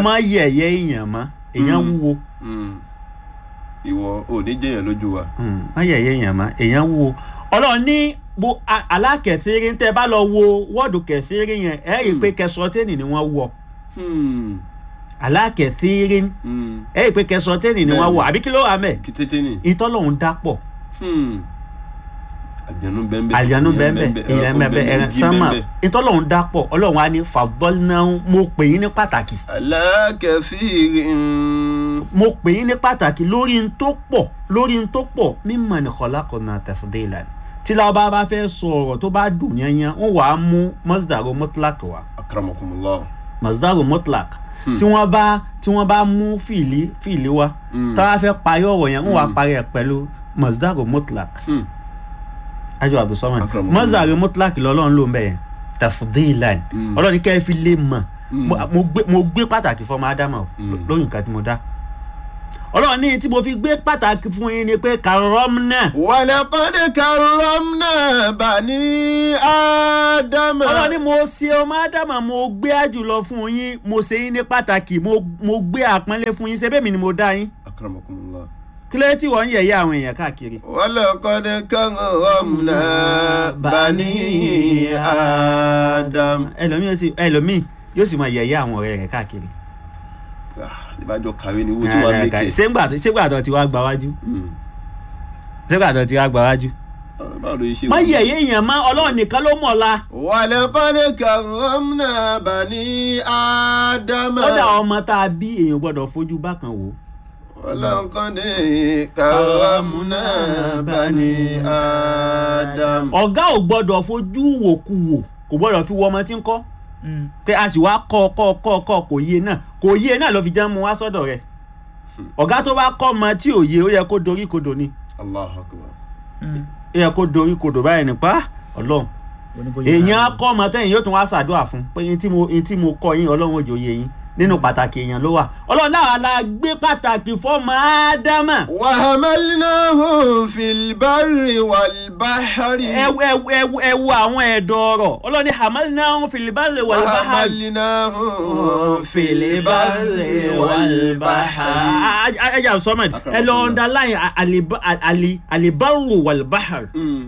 má yẹ̀yẹ́ èèyàn mọ́ èèyàn Mm. wúwo Mm. ìwọ ò ní jẹyàn lójú wa. Mm, má yẹ̀yẹ́ èèyàn mọ́ èèyàn wúwo ọlọ́run ní bo a- alákẹ̀fẹ́rẹ́ tẹ́ bá lọ wo wọ́ọ̀dù kẹfẹ́rẹ́ yẹn ẹ rí i pé kẹsọtẹ́nì ni wọ́n wọ̀ Hmm. alákẹ̀fẹ́rẹ́ Hmm. ẹ rí i pé kẹsọtẹ́nì ni wọ́n wọ̀ àbí kí ló wà mẹ́ kí tètè ní. ìtọ́lọ́hún dápọ̀ Hmm. àjànú bẹ́ẹ̀ àlìyànú bẹ́ẹ̀ ìyẹn bẹ́ẹ̀ ẹ̀rẹ̀ sánmà ìtọ́lọ́hún dápọ̀ ọlọ́run á ní fàbọ́lnáhùn mo pè yín ní pàtàkì alákẹ́sí. mo pè yín ní pàtàkì lórí n tó pọ̀ lórí n tó pọ̀ mímọ̀ ní khalaqna tafdilan tí láwọn bá fẹ́ sọ ọ̀rọ̀ tó bá dùn yẹnyẹn wọ́n wàá mú masdaru mutlaq wá akramakumullah. masdaru mutlaq Hmm. tí wọ́n bá tí wọ́n bá mú fìlí fìlí wá Hmm. tá a fẹ́ parí ọ̀rọ̀ yẹn wọ́n wàá Hmm. parí ẹ̀ pẹ̀lú masdaru mutlaq Hmm. ajo abdulsamad Akramakumullah. masdaru mutlaq lọ́lọ́run ló ń bẹ̀ yẹn tafdilan Hmm. ọlọ́run kẹ́ ẹ fi lè mọ̀ Hmm. mo- mo gbé- mo gbé pàtàkì fọmọ ádámà o, Mm. lórí nǹkan tí mo dá ọlọ́run ní tí mo fi gbé pàtàkì fún yín ni pé kàrọ́mùnà ولقد كرمنا بني آدم ọlọ́run ní mo ṣe ọmọ ádámà mo gbé àjùlọ fún yín mo ṣe yín ní pàtàkì mo mo gbé àpọ́nlé fún yín ṣe bẹ́ẹ̀ mi ni mo dá yín أكرمكم الله kí ló dé tí wọ́n ń yẹ̀yẹ́ àwọn èèyàn káàkiri. ولقد كرمنا بني آدم ẹlòmíì yóò sì ẹlòmíì yóò sì máa yẹ̀yẹ́ àwọn ọ̀rẹ́ rẹ̀ káàkiri. ìbájọ́ kàwé ni wọ́n ti wá lékè. ṣégbà tó ṣégbà tó ti wá gba wájú Hmm. ṣégbà tó ti wá gba wájú. báwo ló ṣe má yẹ̀yẹ́ èèyàn má ọlọ́run nìkan ló mọ̀ la. ولقد كرمنا بني آدم kódà ọmọ tá a bí èèyàn gbọ́dọ̀ fojú bákan wò. ولقد كرمنا بني آدم ọ̀gá ò gbọ́dọ̀ fojú wò kú wò kò gbọ́dọ̀ fi wọ ọmọ tí ń kọ́ pé a sì wá kọ́ kọ́ kọ́ kọ́ kò yé náà kò yé náà ló fi jẹ́ mu wá sọ́dọ̀ rẹ̀ ọ̀gá tó bá kọ́ ọmọ tí ò yé ó yẹ kó dorí kodò ni الله أكبر ó yẹ kó dorí kodò báyìí nípa ọlọ́run èèyàn á kọ́ ọmọ tẹ́yìn yóò tún wá ṣàdúrà fún pé yín tí mo yín tí mo kọ́ yín ọlọ́run òjò yé yín nínú pàtàkì èèyàn ló wà ọlọ́run náà la gbé pàtàkì fọ́ọ̀mù ádámà وحملناه في البر والبحر ẹ wo- ẹ wo- ẹ wo- ẹ wo àwọn ẹ̀dọ̀ ọ̀rọ̀ ọlọ́ni hamalnahu fil barri wal bahri وحملناه في البر والبحر ẹ jà sọmọ ẹ lọ underline aliba- ali- alibarru walbahar مم.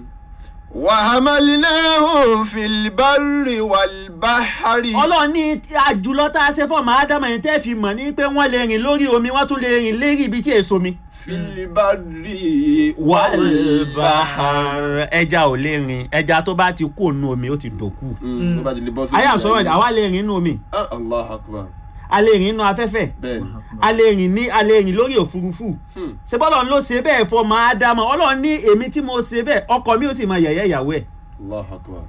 وحملناه في البر والبحر ọlọ́run ní àjùlọ tá a ṣe fọ́ọ̀mù ádámà yẹn tẹ́ fi mọ̀ ní pé wọ́n lè rìn lórí omi wọ́n tún lè rìn lérí ibi tí èso mi. في البر walbahar ẹja ò lè rìn ẹja tó bá ti kú ònú omi ó ti dòkú. مم. tó bá ti lè bọ́ sí ayé àsọ̀rọ̀ àwa lè rìn nínú omi Ah, الله أكبر a lè rìn nínú afẹ́fẹ́ bẹ́ẹ̀ ni a lè rìn ní a lè rìn lórí òfurufú. Hmm. ṣé bọ́lọ̀ ló ṣe bẹ́ẹ̀ fọmọ ádámọ̀ ọlọ́run ní èmi tí mo ṣe bẹ́ẹ̀ ọkọ mi ó sì máa yẹ̀yẹ́ ìyàwó ẹ̀ الله أكبر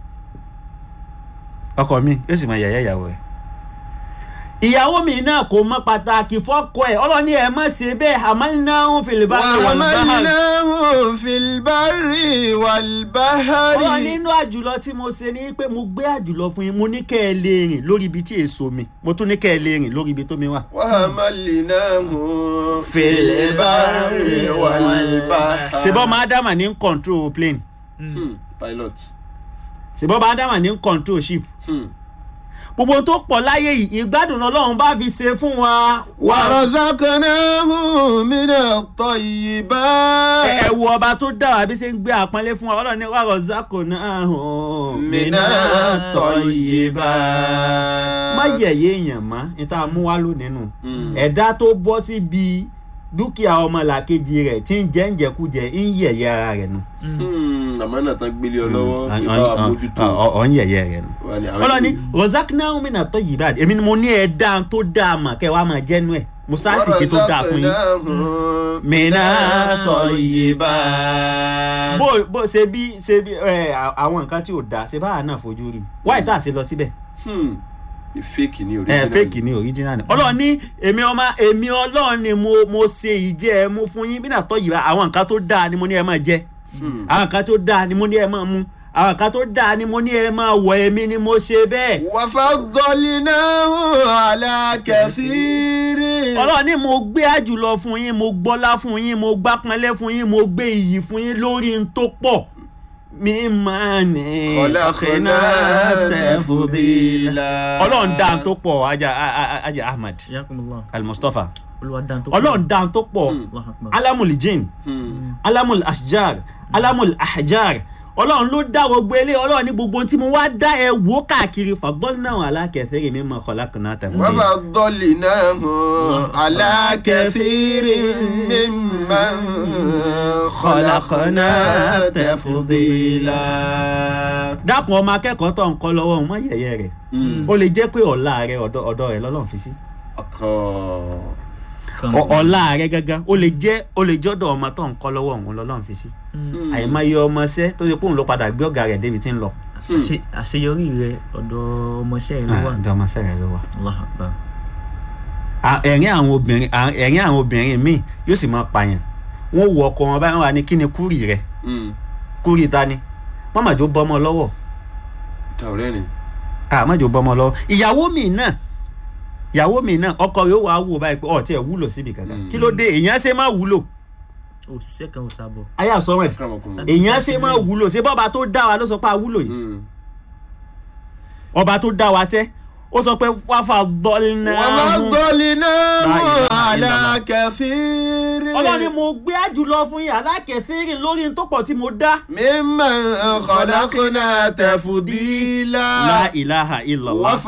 ọkọ mi ó sì máa yẹ̀yẹ́ ìyàwó ẹ̀ ìyàwó mi náà kò mọ pàtàkì fọ́kọ ẹ̀ ọlọ́run ní ẹ má ṣe bẹ́ẹ̀ àmọ́ fìlìbá وحملناه في البر والبحر ọlọ́run nínú àjùlọ tí mo ṣe ni pé mo gbé àjùlọ fún yín mo ní kẹ́ ẹ lè rìn lórí ibi tí èso mi mo tún ní kẹ́ ẹ lè rìn lórí ibi tó mi wà. وحملناه في البر والبحر ṣèbọ́ ọmọ ádámà ní ń control plane Hmm. pilot ṣèbọ́ ọmọ ádámà ní ń control ship Hmm. gbogbo tó pọ̀ láyé yìí ìgbádùn ọlọ́run bá fi ṣe fún wa. ورزقناه من ẹ الطيبات ẹ wo ọba tó dá wa bí ṣe ń gbé àpọ́nlé fún wa ọlọ́run ní wàá rọ̀zákò náà hàn من الطيبات má yẹ̀yẹ́ èèyàn mọ́ ní tá a mú wá lónìí nù Mm. ẹ̀dá tó bọ́ síbi dúkìá ọmọlàkejì rẹ̀ tí ń jẹ́ ń jẹkújẹ ń yẹ̀yẹ́ ara rẹ̀ nù. Hmm. àmọ́ náà tán gbélé ọ lọ́wọ́ ìbá àmójútó ọ̀ ń yẹ̀yẹ́ rẹ̀ nù. Wà ní àwọn ọlọ́ni ìlú. rọ̀zákìnà omínà tó yìí báyìí èmi ni mo ní ẹ̀dá tó dáa mà kẹ́ wàá máa jẹ́nu ẹ̀ mo sáàsìkì tó dáa fún yín. ورزقناه من الطيبات bó bó ṣe bí ṣe bí ẹ àwọn nǹkan tí ò dáa ṣe báwa náà fojú rí wáyé tá a ṣe lọ síbẹ̀ Hmm. fake ni ẹ original fake ni original ni ọlọ́run ní èmi ọmọ èmi ọlọ́run ni mo mo ṣe ìjẹ́ ẹ mú fún yín bí náà tọ́ yìí bá àwọn nǹkan tó dáa ni mo ní ẹ máa jẹ Hmm. àwọn nǹkan tó dáa ni mo ní ẹ máa mú àwọn nǹkan tó dáa ni mo ní ẹ máa wọ èmi ni mo ṣe bẹ́ẹ̀ وفضلناه على كثير ọlọ́run ní mo gbé àjùlọ fún yín mo gbọ́lá fún yín mo gbápọnlé fún yín mo gbé iyì fún yín lórí n tó pọ̀ mímọ́ ni khalaqna tafdila. ọlọ́run dáa tó pọ̀ ajá ajá ahmad yakumullah al-mustapha olúwa dáhùn tó ọlọ́run dáa tó pọ̀ Allahu akbar alamul jinn Hmm. alamul ashjar alamul ahjar ọlọ́run ló dá gbogbo ilé ọlọ́run ní gbogbo ohun tí mo wá dá ẹ wò káàkiri fagbọ́nà alákẹ́fẹ́rẹ́ mi mọ̀ khalaqna tafdila. وفضلناه على كثير ممن خلقنا تفضيلا dákun ọmọ akẹ́kọ̀ọ́ tó ń kọ́ lọ́wọ́ ọmọ yẹ̀yẹ́ rẹ̀ ó lè jẹ́ pé ọ̀la rẹ̀ ọ̀dọ̀ ọ̀dọ̀ rẹ̀ lọ́lọ́run fi sí ọkàn kan Ọ- ọ̀la rẹ̀ gangan ó lè jẹ́ ó lè jọ́dọ̀ ọmọ tó ń kọ́ lọ́wọ́ òun lọ́lọ́run fi sí àìmọye ọmọ ṣẹ́ tó yẹ kóun ló padà gbé ọ̀gá rẹ̀ débi tí ń lọ. Àṣe- àṣeyọrí rẹ ọ̀dọ̀ ọmọọṣẹ́ rẹ ló wà ọ̀dọ̀ ọmọ ṣẹ́ rẹ̀ ló wà. Allahu akbar À- ẹ̀rín àwọn obìnrin à- ẹ̀rín àwọn obìnrin míì yóò sì máa pààyàn wọ́n wọ ọkọ wọn báyìí wọ́n wà ní kí ni kúrì rẹ̀ kúrì ta ni mọ́màjò bọ́mọ lọ́wọ́ tàwọ̀rẹ́ ni àmọ́jò bọ́mọ lọ́wọ́ ìyàwó mi náà ìyàwó mi náà ọkọ rẹ̀ ó wàá wò báyìí pé ọ̀ tí ẹ̀ wúlò síbi kankan Mm. kí ló dé èèyàn ṣe máa wúlò òṣìṣẹ́ kan ò sábọ̀ ayé àsọ̀rọ̀ ẹ̀ akramakumullah. èèyàn ṣe máa wúlò ṣé bọ́ba tó dá wa ló sọ pé a wúlò yìí Hmm. ọba tó dá wa sẹ́ ó sọ pé wàfà dọ́línà وفضلناه على كثير ọlọ́ni mo gbé àjùlọ fún yín alákẹ́fẹ́rìn lórí n tó pọ̀ tí mo dá. ممن خلقنا تفضيلا la ilaha illallah